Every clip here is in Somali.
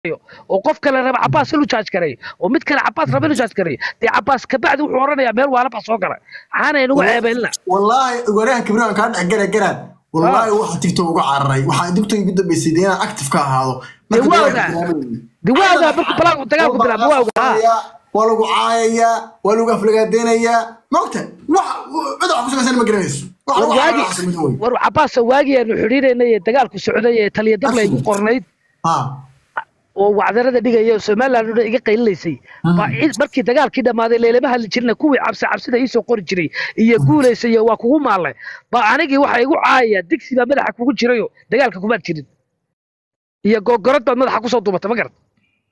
gareeyo oo qof kale raba cabaas inuu jaaj gareeyo oo mid kale cabaas raba inuu jaaj gareeyo dee cabaas kabacdi wuxuu oranayaa meel waalaba soo gala waxaana inagu ceebeelina wallaahi waryahan kibriyo aan kaa dhex gara garaan wallaahi waxa tiktok uga cararay waxaa tiktok ugu dambeysay dee inaan active ka ahaado dee Marka waa dagaalka ogaa bilaabay. dee waa ogaa markuu balaanku dagaalku bilaabo waa ogaa waa lagu caayayaa waa lagu aflagaadeynayaa maogta wax cid wax ku shaqaysan ma garanayso wax war lagu waagi caayayaa sameyna wey war cabaasa waagii aanu xidhiidhaynay ee dagaalku socday ee taliya dable igu qornayd ha oo wacdarada dhigaya oo somaliland oo dhan iga qaylilaysay baa cid- markii dagaalkii dhammaaday leelama hadli jirna kuwii cabsi cabsida iisoo qori jiray iyo guulaysa iyo waa kugu maalle baa anigii waxa igu caayaya digsi baa madaxa kugu jirayo dagaalka kumaad jirin iyo googorad baad madaxa kusoo duubata ma garat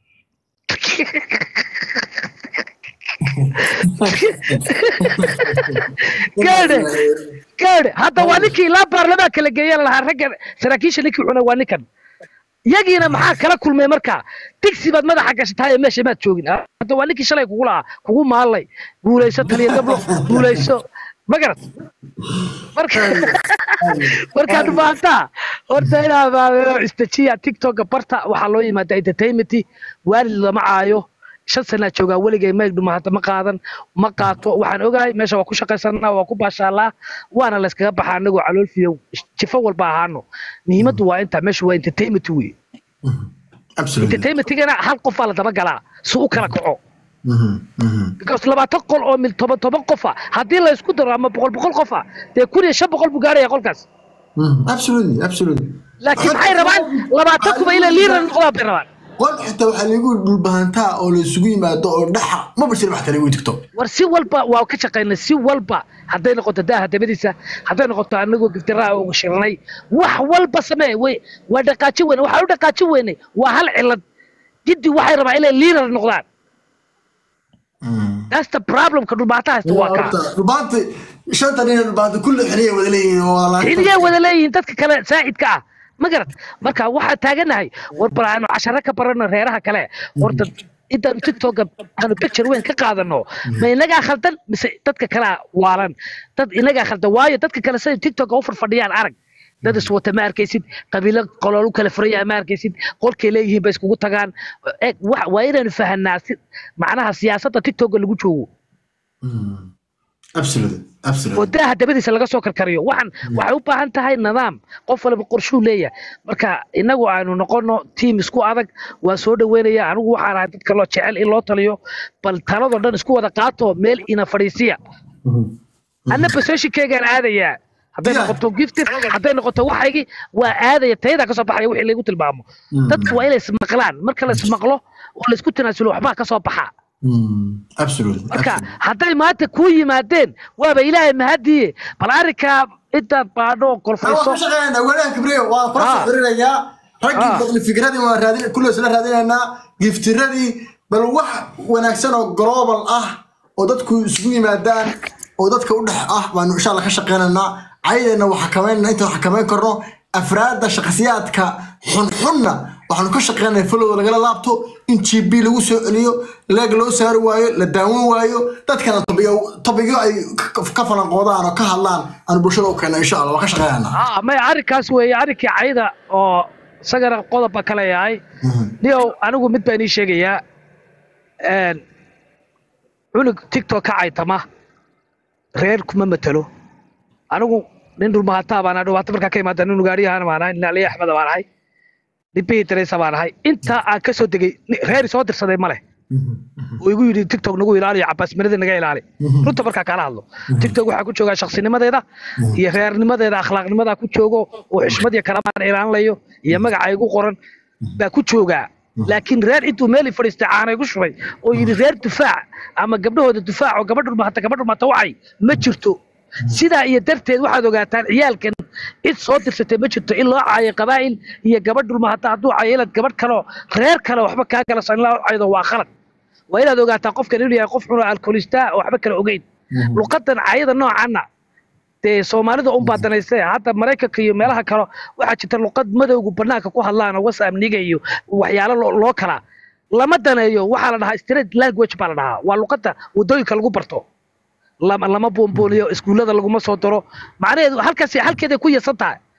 gaadhe gaadhe hadda waa ninkii ilaa baarlamaan kala geeyan lahaa ragga saraakiisha ninkii cuna waa ninkan yagiina maxaa kala kulmay markaa digsi baad madaxa gashatay ee meesha maad joogin hadda waa ninkii shalay kugu lahaa kugu maallay guulayso taliya dablo guulayso ma garat marka markaad ubaahantaa horta inaa maamelo istajiya tiktoka barta waxaa loo yimaada entertainment waalid lama caayo shan sanaa joogaa weligay mayg dhuma hadda ma qaadan ma qaato waxaan ogahay meesha waa ku shaqaysanaa waa ku baashaalaa waana layskaga baxaa anagoo caloolfiyo jifo walba ahaano muhiimaddu waa intaa meesha waa entertainment wey absolutely entertainmentigana hal qof baa la daba galaa si u kala kaco Mhm, mhm. because labaatan qol oo mil toban toban qofa haddii la isku daro ama boqol boqol qofa dee kun iyo shan boqol buu gaaraya qolkaas Mhm, absolutely absolutely laakiin maxay rabaan labaatan kuba ila liiran noqdaan bay rabaan qol xitaa waxaa lagu dhulbahantaa oo la isugu yimaado oo dhaxa ma bashir wax kale wey tiktok war si walba waa ka shaqaynay si walba hadday noqoto daaha dabadiisa hadday noqoto anagoo giftiraa uga shirnay wax walba samee way waa dhaqaaji weyne waxaan u dhaqaaji weynay waa hal cilad jiddi waxay rabaa inay liirar noqdaan that's the problemka dhulbaata haysta waa kaa dhulbaanta shanta nin dhulbaanta kulli xiliya wada leeyihiin oo wada laanta- xiliyay wada leeyihiin dadka kale saa'idka ah ma garad marka waxaa taaganahay war bal aanu casharo ka barano reeraha kale horta intaanu tiktoka aanu picture weyn ka qaadano ma inagaa khaldan mise dadka kalea waalan dad inagaa khaldan waayo dadka kale siday tiktoka u farfadhiyaan arag dad iswata ma arkaysid qabiilo qolool u kala furaya ma arkaysid qolkay leeyihiin bay iskugu tagaan Eeg, wa- waa inaanu fahanaa si macnaha siyaasadda tiktoka lagu joogo Mhm. absolutely absolutely oo daaha dabadiisa laga soo karkariyo waxaan waxay u baahan tahay nidaam qof walba qorshuu leeyahay marka inagu aanu noqono tiim isku adag waa soo dhaweynaya anigu waxaan ahay dadka loo jecel in loo taliyo bal taladoo dhan isku wada qaato meel ina fadhiisiya Mhm. anna basooshikeygaan aadayaa hadday Yeah. noqoto giftir hadday noqoto waxaygii waa aadaya tayadaa kasoo baxaya wixii laygu tilmaamo Mm. dadku waa inay ismaqlaan marka la ismaqlo oo laysku tanaasulo waxbaa kasoo baxaa Mhm. absolutely marka absolutely. hadday maanta kuu yimaadeen waaba ilaahay mahadiye bal arrinkaa intaad baadho oo Waa golfayso ku shaqeynaa walaal kibriyo waa kula Ah. soo xiriirayaa raggii Ah. baqli fikradii waa raadin kulli isla raadinaynaa giftiradii bal wax wanaagsan oo global ah oo dadku isugu yimaadaan oo dadka u dhex ah baanu insha Allah ka shaqeynaynaa caydeenna waa xakameynaa inta xakameyn karno afraadda shakhsiyaadka xunxunna waxaanu ka shaqeynaa follow lagala laabto in gb lagu soo celiyo leeg loo saari waayo la daawan waayo dadkana tobiyo tobigyo ay ka- ka falanqoodaan oo ka hadlaan aanu bulshada u keenno insha Allah waa ka shaqeynaynaa Ah, maya arrinkaas weeye arrinkii cayda oo isagana qodobba kale yahay niyow anigu mid baan ii sheegayaa een, cunug tiktok ka caytama reer kuma matelo anigu nin dhulmahataa baan ahay dhulmahato markaa ka imaada nin ugaariyahana baan ahay nin aliya axmeda baan ahay nin bihi teresa baan ahay intaa aan ka soo degay ni- reer soo dirsaday ma leh oo igu yidhi tiktok nagu ilaaliyo cabaasnimadii naga ilaali runta markaa kaala hadlo tiktok waxaa ku joogaa shaksinimadeeda iyo reernimadeeda akhlaaqnimadaa ku joogo oo xishmad iyo karamaan ilaalinayo iyo magaca igu qoran baa ku joogaa laakiin reer intuu meel i fadhiistay caana igu shubay oo yidhi reer dufaac ama gabdhahooda dufaac oo gabadh dhulmahata gabadh dhulmahata wacay ma jirto sidaa iyo darteed waxaad ogaataan ciyaalkan cid soo dirsatay ma jirto in loo caayo qabaa'il iyo gabadh dhulmahata hadduu caayo inaad gabadh kaleo reer kale waxba kaa kala san loo caydo waa khalad waa inaad ogaataa qofkan inuu yahay qof xun oo alkoolista oo waxba kala ogeyn luqadan cayada noocaana dee soomaalida un baa danaystay hadda maraykanka iyo meelaha kale waxaa jirta luqad madowgu banaanka ku hadlaan oo whatsapp niga iyo waxyaalo loo loo kala lama daneeyo waxaa la dhahaa straight language baa la dhahaa waa luqadda waddooyinka lagu barto lama lama buunbuuniyo iskuullada laguma soo daro macnaheedu halkaas halkeeday ku yasan tahay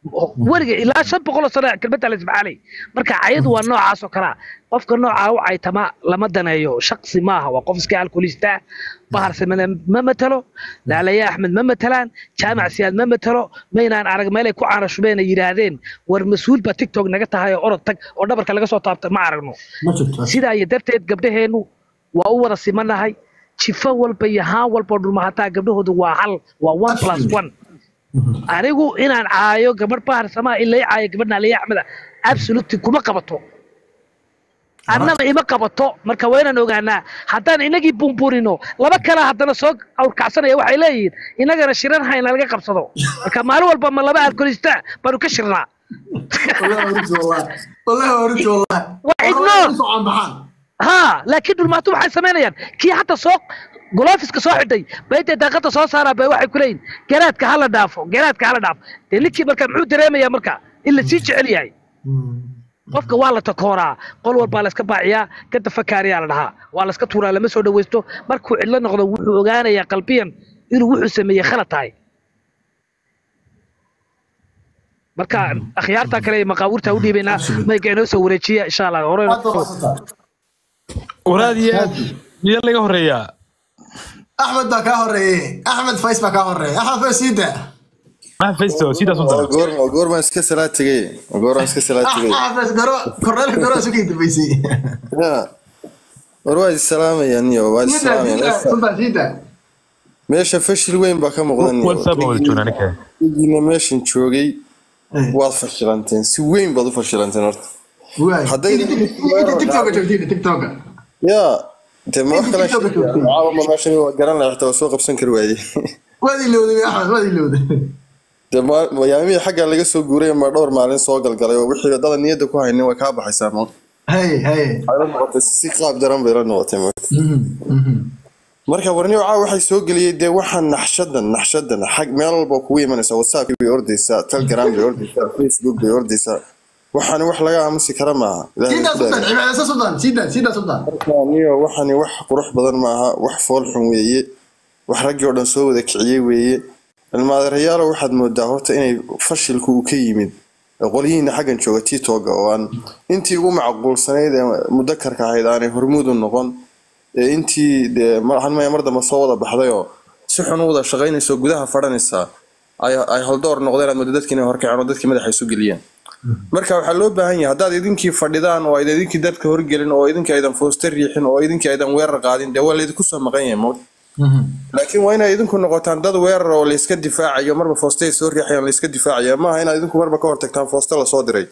weliga ilaa shan boqol oo sano kelmadda la ismacaalay marka cayadu waa noocaas oo kalea qofka noocaa u caytama lama daneeyo shaksi maaha waa qof iska alkoolista bahar samene ma matalo laalaya axmed ma matalaan jaamac siyaad ma matalo maynaan arag meelay ku caanashubeen ay yidhaahdeen war mas-uul baa tiktok naga tahay oo orod tag oo dhabarka laga soo taabta ma aragno ma jirto sidaa iyo darteed gabdhaheennu waa u wada simanahay jifo walba iyo haan walba oo dhulmahataa gabdhahoodu waa hal waa one plus one anigu inaan caayo gabadh bahar samaa in lay caayo gabadh naaliya axmeda absolutely kuma qabato annaba ima qabato marka waa inaan ogaanaa haddaan inagii bumburino laba kale haddana soo awrkacsanaya waxay leeyihiin inagana shiran hayna laga qabsado marka maalin walba ma laba alkolista baanu ka shirnaa wallahi warinti wallahi wallahi warinti wallahi Waa ignore. Soo caanbaxaan. ها laakiin dhulmaato waxay samaynayaan kii hata soo goloofiska soo xidhay baytay daaqada soo saaraa bay waxay ku leeyihin garaadka hala dhaafo garaadka hala dhaafo dee ninkii marka muxuu dareemayaa marka in la sii jecel yahay qofka waa la takooraa qol walbaa la iska baaciyaa ka dafakaariyaa la dhahaa waa la iska tuuraa lama soo dhawaysto markuu cidlo noqdo wuxuu ogaanayaa qalbiyan inuu wuxuu sameeyey khalad tahay marka akhyaarta kale ee maqaawirta u dhiibaynaa mayga inoo soo wareejiya insha allah hore Aad baa mahadsantahay. waraad iyo aad miyaa laga horeeyaa axmed baa kaa horeeyey axmed fays baa kaa horeeyey axmed fays sii daa maxaa faysto sidaas u dara goor goor baan iska salaad tegay goor baan iska salaad tegay axmed fays garo korneelka garo isu kii dambeysay ya war waa is salaamayaan iyo waa is sii daa sii daa salaamayaan sultan sii daa meesha fashil weyn baa ka muuqdan iyo whatsapp wada joognaa ninka idiina meeshan joogay waad fashilanteen si weyn baad u fashilanteen horta waay Hadday- inta tiktoka joogtiin tiktoka ya dee ma wax kale TikTok-ka joogtay. caawama meeshan waa garan lahaa xitaa waa soo qabsan kari waayey waad ilowday axmed waad ilowday dee ma- mayaamihii xagga laga soo guuray ma dhowr maalin soo galgalay oo wixii dada niyadda ku haynin way kaa baxaysaa ma hay hay waxay la noqotay si qaab daran bay la noqotay ma marka warniyo caawa waxay soo geliyey dee waxaan naxshadan naxshadan xag meel walba kugu imanaysaa whatsapp bay ordaysaa telegram bay ordaysaa facebook bay ordaysaa waxaani wax laga aamusi kara maaha Ilaahay sii daa ku sultan dhaarey. cibaadaysa sultan sii daa sii daa sultan niyo waxani wax qurux badan maaha wax fool xun weeye wax raggii oo dhan soo wada kiciyey weeye ilmaadeerayaalo waxaad moodaa horta inay fashilku uu ka yimid qolyihiina xaggan jooga titoga oo aan intii ugu macquulsanayd ee mudakarka ahayd aanay hormuud u noqon ee intii dee mar maya mar dambe soo wada baxday oo si xun u wada shaqaynaysa oo gudaha fadhanaysaa ay ay haldoor noqdeen aad moodo dadkii inay horkaceen oo dadkii madaxa isu geliyeen marka waxaa loo baahan yahay haddaad idinkii fadhidaan oo aydan idinkii dadka horgelin oo idinkii aydan foosta riixin oo idinkii aydan weerar qaadin dee waa laydinku soo maqan yahay mawd laakiin waa inay idinku noqotaan dad weerar oo layska difaacayo marba foostay soo riixayaan layska difaacayo maaha inaad idinku marba ka hortagtaan foosta lasoo diray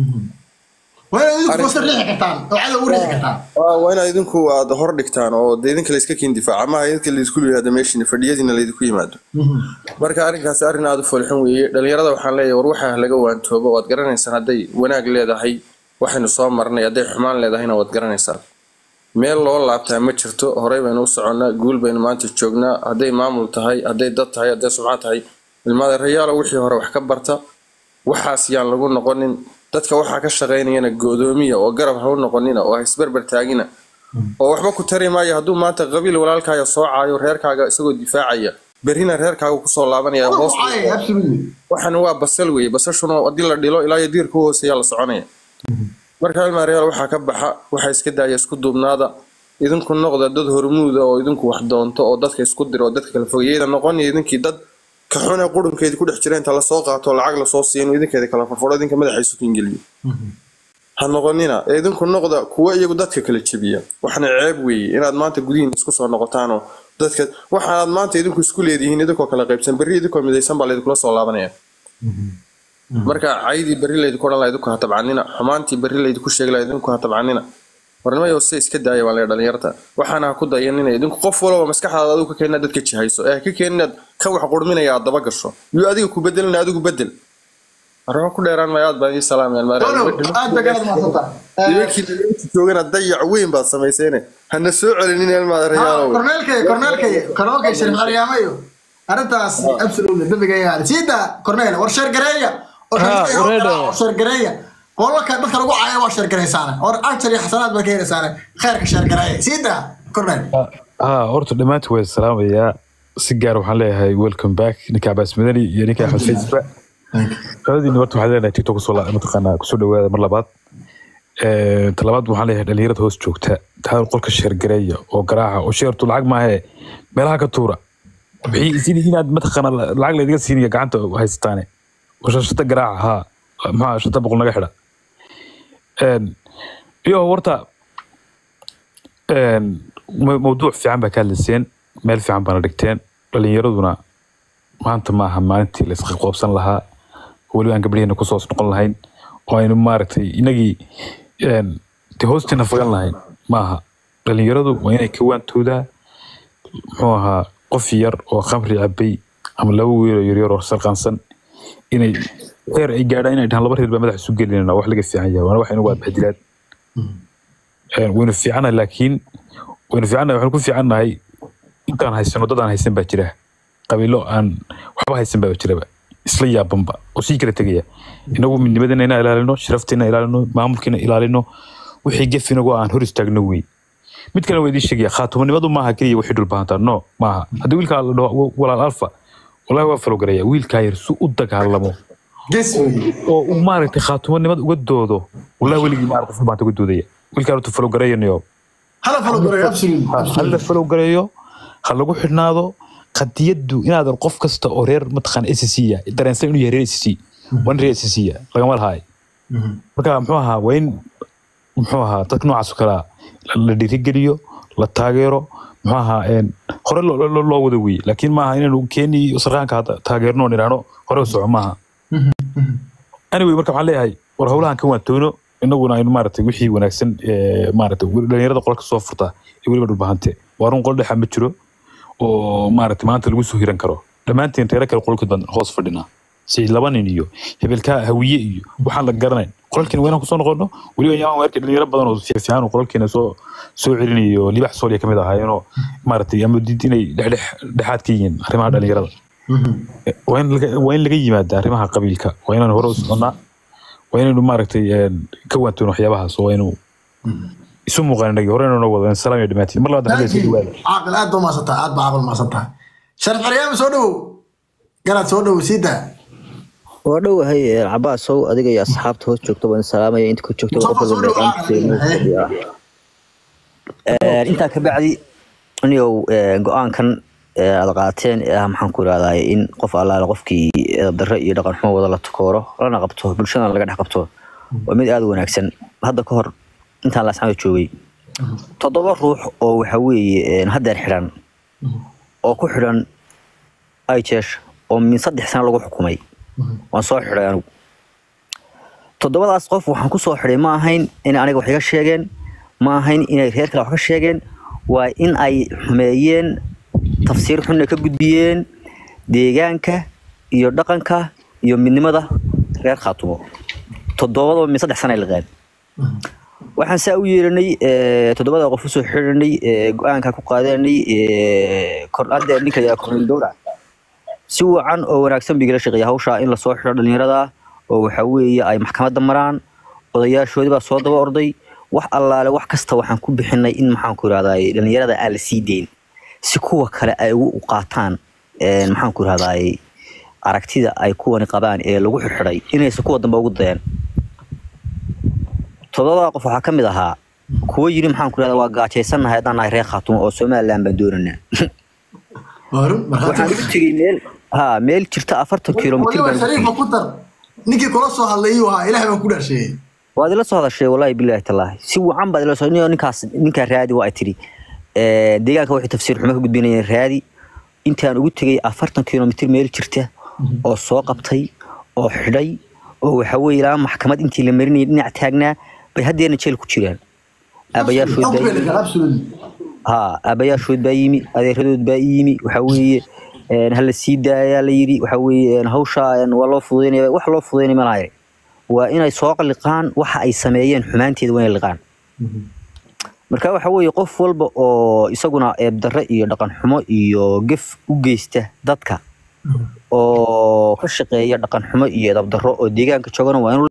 waa inaad idinku fosta riixi kartaan oo cadow u riixi kartaan waa waa inaad idinku aad hor dhigtaan oo dee idinka layska kiin difaaca maaha idinka laydinku yimaado meeshiina fadhiyadiina laydinku yimaado marka arrinkaasi arrin aada u foolxun weeye dhalinyarada waxaan leeyahay war waxaa laga waantoobo waad garanaysaan hadday wanaag leedahay waxaynu soo marnay hadday xumaan leedahayna waad garanaysaan meel loo laabtaa ma jirto horey baynu u soconnaa guul baynu maanta joognaa hadday maamul tahay hadday dad tahay hadday sumcad tahay ilmaadeerayaalo wixii hore wax ka barta waxaas yaan lagu noqonin dadka waxaa ka shaqaynayana go'doomiya oo garab ha u noqonina oo ha isberber taagina oo waxba ku tari maayo hadduu maanta qabiil walaalkaaga soo caayo reerkaaga isagoo difaacaya berrina reerkaaga kusoo laabanaya hoos Ay, absolutely waxan waa basal weeye basashuna haddii la dhilo ilaa iyo diirka u hooseeyaa la soconaya marka ilmaaryaal waxaa ka baxa waxaa iska daaya isku duubnaada idinku noqda dad hormuuda oo idinku wax doonto oo dadka isku dira oo dadka kala fogeeyada noqonaya idinkii dad ka xune qurunkeedi ku dhex jira inta lasoo qaato oo lacag lasoo siiyo inuu idinkeeda kala farfadho idinka madaxa isu kiingeliyo ha noqonina ee idinku noqda kuwa iyagu dadka kala jebiya waxna ceeb weeye inaad maanta gudihiin isku soo noqotaanoo dadka waxaanaad maanta idinku isku leedihiin idinkoo kala qaybsan berri idinkoo midaysan baa laydinkula soo laabanaya marka caydii berri laydinku odhan laha idinku ha tabcanina xumaantii berri laydinku sheegi laha idinku ha tabcanina warnimayo se iska daaya baan leeya dhalinyarta waxaana ha ku dayanina idinku qof walba maskaxdaada adigu ka keenina dadka jihayso ee ha ka keeninaad kan wax qurminaya aad daba gasho yuu adiga ku bedelina adigu bedel arrimo ku dheeraan maayo aad baan ii salaamayaan Donow, aad baa garad mahadsantahay nimankii dhalinyarta joogana dayac weyn baad samayseene hana soo celinin ilmaadareyaalow korneelkay korneelkay korneelkay sharif calyaamayo arrintaas absolutely dambiga yaali sii daa korneel war sheer gareeya oo Ah, wareedha. sheer gareeya qolalka dadka lagu caayo waa sheer garaysaane war ajar iyo xasanaad baa ka helaysaane khayrka sheer gareeya sii daa korneel haa horta dhammaantu waa salaamayaa si gaar waxaan leeyahay welcome back ninka cabaas madani iyo ninka axmed faysba qadadiina horta waxaan leenahay tiktok kusoo la- mataqaanaa kusoo dhawaada mar labaad Ee, talabaad waxaan leeyahay dhalinyarada hoos joogta taa qolka sheergareeya oo garaaca oo sheertu lacag maahe meelaha ka tuura wixii sidii inaad mataqaana lacag laydiga siinaya gacanta haysataane oo shashata garaaca haa maxaa shata boqol naga xidha Een, iyo horta een, ma- mawduuc fiican baa ka hadlayseen meel fiican baana dhigteen dhalinyaraduna maanta maaha maalintii la isqabsan lahaa weliba aan gabdhaheena kusoo noqon lahayn oo aynu maaragtay inagii een, dee hoosteena fagan lahayn maaha dhalinyaradu waa inay ka waantoodaa muxuu ahaa qof yar oo khamri cabay ama laba wiil oo yaryar oo sarqaansan inay heer ay gaadhaan inay dhahaan laba reer baa madaxa isu gelinayna wax laga fiican yahay waana wax inagu aadbahdilaad waynu fiicanahay laakiin waynu fiicanahay waxaynu ku fiicannahay intaan haysano dad aan haysan baa jira qabiilo aan waxba haysan baa jiraba isla yaabanba oo sii kala tegaya inagu midnimadana inaan ilaalino sharafteena ilaalino maamulkeena ilaalino wixii gef inagu aan hor istaagno wey mid kale waa idiin sheegaya khaatumanimadu maaha keliya wixii dhulbahantaa no maaha haddii wiilkaa la dhaho walaal alfa wallahi waa falogarayaa wiilkaa yar si u dagaalamo ges wey oo uu maaragtay khaatumanimada uga doodo wallahi weligii maaragtay dhulbahanta uga doodaya wiilkaa horta falogarayanyo hala falo garay absolute ha la falow gareeyo ha lagu xidhnaado qadiyadu inaadan qof kasta oo reer mataqaan s c ya dareensan inuu yahay reer s c wan reer s c ya lagama lahaay marka muxuu ahaa waa in muxuu ahaa dadka noocaas oo kalea la dhiirigeliyo la taageero muxuu ahaa een, hore loo- loo loo wada weye laakiin maaha inaanu keeni sarqaanka hadda taageerno oon idhaahno hore u soco maaha anyway marka waxaan leeyahay war howlahan ka waantoono inaguna aynu maaragtay wixii wanaagsan ee, maaragtay dhalinyarada qolka soo furta iyo weliba dhulbahante waa run qol dhexa ma jiro oo maaragtay maanta lagu soo hiran karo dhammaanteen reero kale qolka baan hoos fadhinaa si laba nin iyo hebelkaa hawiye iyo waxaan la garanayn qolalkeena waynaan kusoo noqono weliba yaamaan weerka dhalinyaro badan oo fiifiican oo qolalkeena soo soo celinayo libax sooliya kamid ahaayeenoo maaragtay ama diid inay dhexdhex dhexaad ka yihiin arrimaha dhalinyarada waa in laga waa in laga yimaada arrimaha qabiilka waa inaan hore u soconnaa waa inaynu maaragtay een, ka waantoono waxyaabahaas oo aynu isu muuqaan inagii hore inuu wado salaam iyo dhammaantiin mar labaad hadda soo dhawaada caaqil aad baa maasantahay aad baa caaqil maasantahay sharaf xeryaama soo dhowow garaad soo dhowow sii daa waa dhowahay eh, cabaasow adiga iyo asxaabta hoos joogta waan salaamaya inta ku joogta Soo qof soo walba dhow, meeqaankiisa ah, inuu fadhiyaa. Eh, intaa ka bacdi anigow eh, go-aankan eh, aad qaateen ee ah maxaan ku irahdaa in qof allaale qofkii edab darre iyo dhaqan xumo wada la takooro lana qabto bulshadana laga dhex qabto waa mid aada u wanaagsan hadda ka hor intaan laascada joogay toddoba ruux oo waxa weeye eh, haddeer xidhan oo ku xidhan ijesh oo min saddex sano lagu xukumay waan soo xidhay anigu toddobadaas qof waxaan ku soo xidhay ma ahayn in aniga wax iga sheegeen ma ahayn inay reer kale wax ka sheegeen waa in ay xumeeyeen tafsiir xunna ka gudbiyeen deegaanka iyo dhaqanka iyo midnimada reer khaatumo toddobadaba min saddex sana ay liqeen waxaan saa u yeeranay eh, toddobada qof usoo xidhanay eh, go-aanka ku qaadanay eh, kor hadda ninka yaa kornel gowrac si wacan oo wanaagsan bigala shaqeeya hawshaa in lasoo xidho dhalinyarada oo waxa weeye ay maxkamadda maraan odayaashoodii baa soo daba orday wax allaale wax kasta waxaan ku bixinay in maxaan ku irahdaay dhalinyarada aan la sii deyn si kuwa kale ay ugu qaataan een, maxaan ku irahdaay aragtida ay kuwani qabaan ee lagu xirxiday inaysan kuwa dambe ugu dayeen todobada qof waxaa ka mid ahaa kuwo yiri maxaan ku irahdaa waa gaajaysannahay haddaan nahay reer khaatumo oo somaliland baan doonaynaa waa run waxaan markhaati ugu tegey meel ha meel jirta afartan kilomitir waliba baan ugu tegey. shariifa ku dar ninkii kula soo hadlayay uu ahaa ilaah baan ku dhaasheeyey waad ila soo hadashay wallaahi bilaahi tallaahi si wacan baad ila soo nin- ninkaas ninkaa raadi waa ay tiri Eh, deegaanka waxay tafsiir xumo ka gudbinayeen raadi intaan ugu tegey afartan kilomitir meel jirta oo soo qabtay oo xidhay oo waxa weeye ilaa maxkamad intii la marinayay dhinac taagnaa bay haddeena jeel ku jiraan aabayaashood baa yimi ha aabayaashood baa yimi adeeradood baa ii yimi waxa weeye een, hala sii daayaa la yidhi waxa weeye een, hawsha een, waa loo fududaynaya wax loo fududaynaya ma lahayn waa inay soo liqaan waxa ay sameeyeen xumaanteeda waa inay liqaan marka waxa weeye qof walba oo isaguna eebdarre iyo dhaqan xumo iyo gef u geysta dadka oo ka shaqeeya dhaqan xumo iyo edabdarro oo deegaanka joogana waa inuu